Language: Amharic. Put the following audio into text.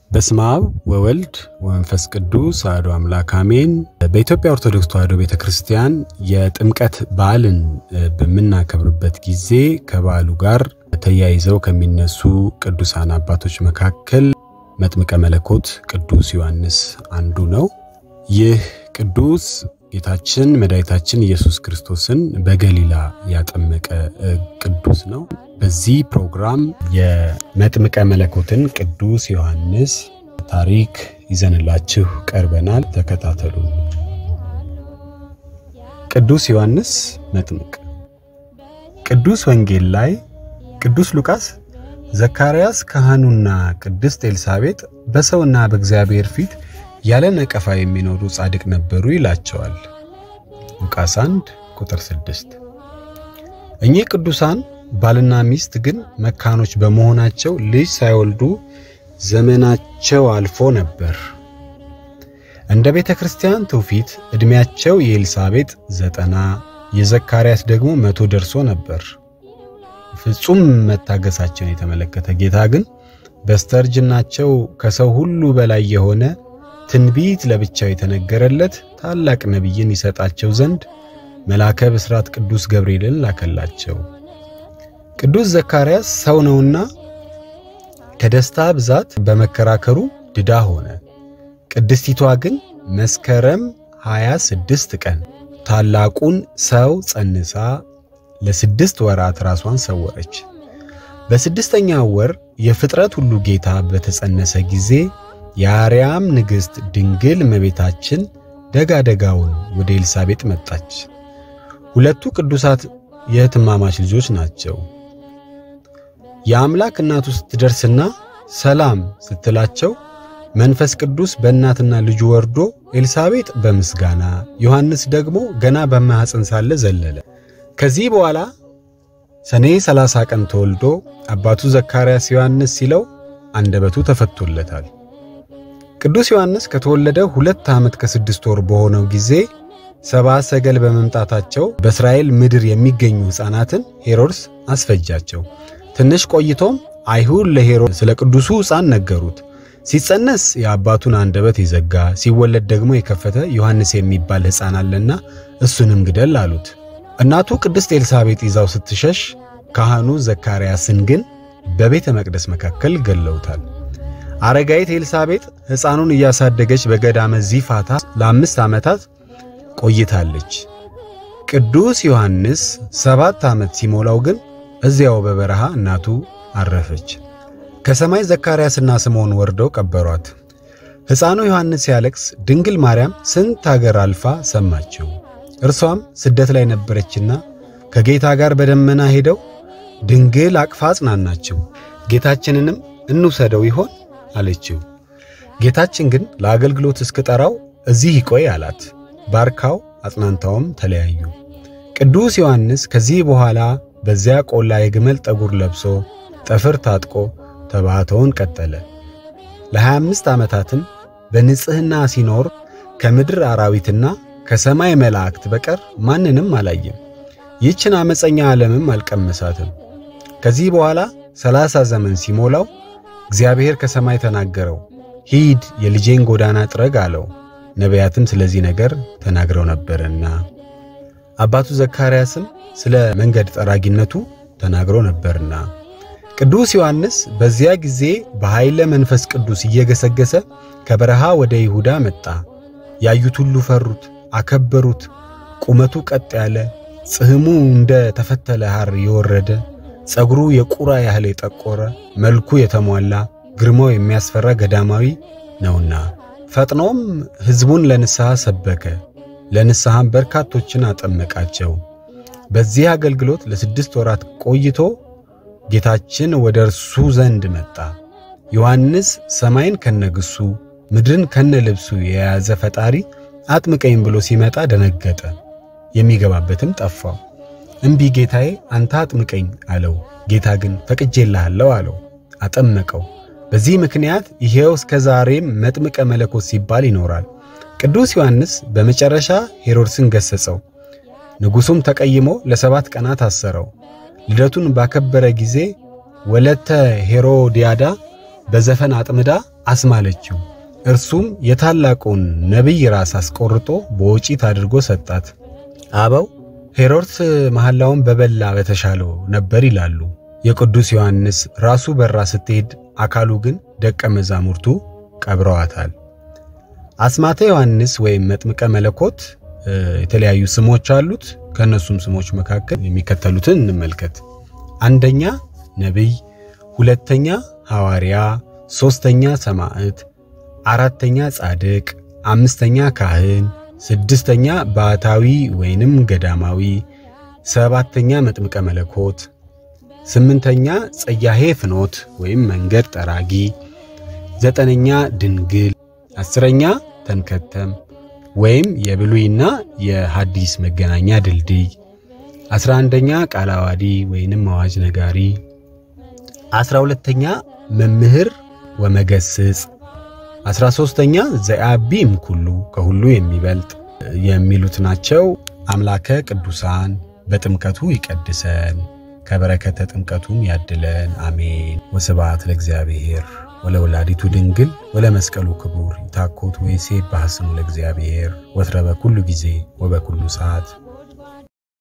በስመ አብ ወወልድ ወመንፈስ ቅዱስ አሐዱ አምላክ አሜን። በኢትዮጵያ ኦርቶዶክስ ተዋሕዶ ቤተ ክርስቲያን የጥምቀት በዓልን በምናከብርበት ጊዜ ከበዓሉ ጋር ተያይዘው ከሚነሱ ቅዱሳን አባቶች መካከል መጥምቀ መለኮት ቅዱስ ዮሐንስ አንዱ ነው። ይህ ቅዱስ ጌታችን መድኃኒታችን ኢየሱስ ክርስቶስን በገሊላ ያጠመቀ ቅዱስ ነው። በዚህ ፕሮግራም የመጥምቀ መለኮትን ቅዱስ ዮሐንስ ታሪክ ይዘንላችሁ ቀርበናል። ተከታተሉ። ቅዱስ ዮሐንስ መጥምቅ ቅዱስ ወንጌል ላይ ቅዱስ ሉቃስ ዘካርያስ ካህኑና ቅድስት ኤልሳቤጥ በሰውና በእግዚአብሔር ፊት ያለ ነቀፋ የሚኖሩ ጻድቅ ነበሩ ይላቸዋል። ሉቃስ 1 ቁጥር 6። እኚህ ቅዱሳን ባልና ሚስት ግን መካኖች በመሆናቸው ልጅ ሳይወልዱ ዘመናቸው አልፎ ነበር። እንደ ቤተ ክርስቲያን ትውፊት ዕድሜያቸው የኤልሳቤጥ ዘጠና የዘካርያስ ደግሞ መቶ ደርሶ ነበር። ፍጹም መታገሳቸውን የተመለከተ ጌታ ግን በስተርጅናቸው ከሰው ሁሉ በላይ የሆነ ትንቢት ለብቻው የተነገረለት ታላቅ ነቢይን ይሰጣቸው ዘንድ መልአከ ብስራት ቅዱስ ገብርኤልን ላከላቸው። ቅዱስ ዘካርያስ ሰው ነውና ከደስታ ብዛት በመከራከሩ ድዳ ሆነ። ቅድስቲቷ ግን መስከረም 26 ቀን ታላቁን ሰው ጸንሳ ለስድስት ወራት ራሷን ሰወረች። በስድስተኛው ወር የፍጥረት ሁሉ ጌታ በተጸነሰ ጊዜ የአርያም ንግሥት ድንግል እመቤታችን ደጋ ደጋውን ወደ ኤልሳቤጥ መጣች። ሁለቱ ቅዱሳት የእህትማማች ልጆች ናቸው። የአምላክ እናቱ ስትደርስና ሰላም ስትላቸው መንፈስ ቅዱስ በእናትና ልጁ ወርዶ ኤልሳቤጥ በምስጋና ዮሐንስ ደግሞ ገና በማኅፀን ሳለ ዘለለ። ከዚህ በኋላ ሰኔ 30 ቀን ተወልዶ አባቱ ዘካርያስ ዮሐንስ ሲለው አንደበቱ ተፈቶለታል። ቅዱስ ዮሐንስ ከተወለደ ሁለት ዓመት ከስድስት ወር በሆነው ጊዜ ሰብአ ሰገል በመምጣታቸው በእስራኤል ምድር የሚገኙ ሕፃናትን ሄሮድስ አስፈጃቸው። ትንሽ ቆይቶም አይሁድ ለሄሮድስ ስለ ቅዱሱ ሕፃን ነገሩት። ሲጸነስ የአባቱን አንደበት የዘጋ ሲወለድ ደግሞ የከፈተ ዮሐንስ የሚባል ሕፃን አለና እሱንም ግደል አሉት። እናቱ ቅድስት ኤልሳቤጥ ይዛው ስትሸሽ ካህኑ ዘካርያስን ግን በቤተ መቅደስ መካከል ገለውታል። አረጋዊት ኤልሳቤጥ ሕፃኑን እያሳደገች በገዳመ ዚፋታ ለአምስት ዓመታት ቆይታለች። ቅዱስ ዮሐንስ ሰባት ዓመት ሲሞላው ግን እዚያው በበረሃ እናቱ አረፈች። ከሰማይ ዘካርያስና ስምዖን ወርደው ቀበሯት። ሕፃኑ ዮሐንስ ሲያለቅስ ድንግል ማርያም ስንት አገር አልፋ ሰማችው። እርሷም ስደት ላይ ነበረችና ከጌታ ጋር በደመና ሄደው ድንግል አቅፋ አጽናናችው። ጌታችንንም እንውሰደው ይሆን አለችው። ጌታችን ግን ለአገልግሎት እስክጠራው እዚህ ይቆይ አላት። ባርካው አጽናንታውም ተለያዩ። ቅዱስ ዮሐንስ ከዚህ በኋላ በዚያ ቆላ የግመል ጠጉር ለብሶ ጠፍር ታጥቆ ተባሕቶውን ቀጠለ። ለ25 ዓመታትም በንጽሕና ሲኖር ከምድር አራዊትና ከሰማይ መላእክት በቀር ማንንም አላየም። ይህችን ዓመፀኛ ዓለምም አልቀመሳትም። ከዚህ በኋላ ሰላሳ ዘመን ሲሞላው እግዚአብሔር ከሰማይ ተናገረው፣ ሂድ የልጄን ጎዳና ጥረግ አለው። ነቢያትም ስለዚህ ነገር ተናግረው ነበርና አባቱ ዘካርያስም ስለ መንገድ ጠራጊነቱ ተናግሮ ነበርና። ቅዱስ ዮሐንስ በዚያ ጊዜ በኃይለ መንፈስ ቅዱስ እየገሰገሰ ከበረሃ ወደ ይሁዳ መጣ። ያዩት ሁሉ ፈሩት፣ አከበሩት። ቁመቱ ቀጥ ያለ ጽሕሙ እንደ ተፈተለ ሐር የወረደ ጸጉሩ የቁራ ያህል የጠቆረ መልኩ የተሟላ ግርማው የሚያስፈራ ገዳማዊ ነውና ፈጥኖም ሕዝቡን ለንስሐ ሰበከ። ለንስሐም በርካቶችን አጠመቃቸው። በዚህ አገልግሎት ለስድስት ወራት ቆይቶ ጌታችን ወደ እርሱ ዘንድ መጣ። ዮሐንስ ሰማይን ከነግሱ ምድርን ከነ ልብሱ የያዘ ፈጣሪ አጥምቀኝ ብሎ ሲመጣ ደነገጠ። የሚገባበትም ጠፋው። እምቢ ጌታዬ፣ አንተ አጥምቀኝ አለው። ጌታ ግን ፈቅጄልሃለሁ አለው። አጠመቀው። በዚህ ምክንያት ይሄው እስከ ዛሬም መጥምቀ መለኮት ሲባል ይኖራል። ቅዱስ ዮሐንስ በመጨረሻ ሄሮድስን ገሰጸው። ንጉሡም ተቀይሞ ለሰባት ቀናት አሰረው። ልደቱን ባከበረ ጊዜ ወለተ ሄሮዲያዳ በዘፈን አጥምዳ አስማለችው። እርሱም የታላቁን ነቢይ ራስ አስቆርጦ በወጪት አድርጎ ሰጣት። አበው ሄሮድስ መሐላውን በበላ በተሻለው ነበር ይላሉ። የቅዱስ ዮሐንስ ራሱ በራ ስትሄድ አካሉ ግን ደቀ መዛሙርቱ ቀብረዋታል። አስማተ ዮሐንስ ወይም መጥምቀ መለኮት የተለያዩ ስሞች አሉት። ከእነሱም ስሞች መካከል የሚከተሉትን እንመልከት። አንደኛ ነቢይ፣ ሁለተኛ ሐዋርያ፣ ሦስተኛ ሰማዕት፣ አራተኛ ጻድቅ፣ አምስተኛ ካህን፣ ስድስተኛ ባሕታዊ ወይንም ገዳማዊ፣ ሰባተኛ መጥምቀ መለኮት፣ ስምንተኛ ጸያሄ ፍኖት ወይም መንገድ ጠራጊ፣ ዘጠነኛ ድንግል፣ አስረኛ ተንከተም ወይም የብሉይና የሐዲስ መገናኛ ድልድይ፣ አስራ አንደኛ ቃለ ዓዋዲ ወይንም አዋጅ ነጋሪ፣ አስራ ሁለተኛ መምህር ወመገስጽ፣ አስራ ሦስተኛ ዘአቢም ኩሉ ከሁሉ የሚበልጥ የሚሉት ናቸው። አምላከ ቅዱሳን በጥምቀቱ ይቀድሰን ከበረከተ ጥምቀቱም ያድለን። አሜን። ወስብሐት ለእግዚአብሔር ወለወላዲቱ ድንግል ወለመስቀሉ ክቡር ይታኮት ወይሴብ በሐስሙ ለእግዚአብሔር ወትረ በኩሉ ጊዜ ወበኩሉ ሰዓት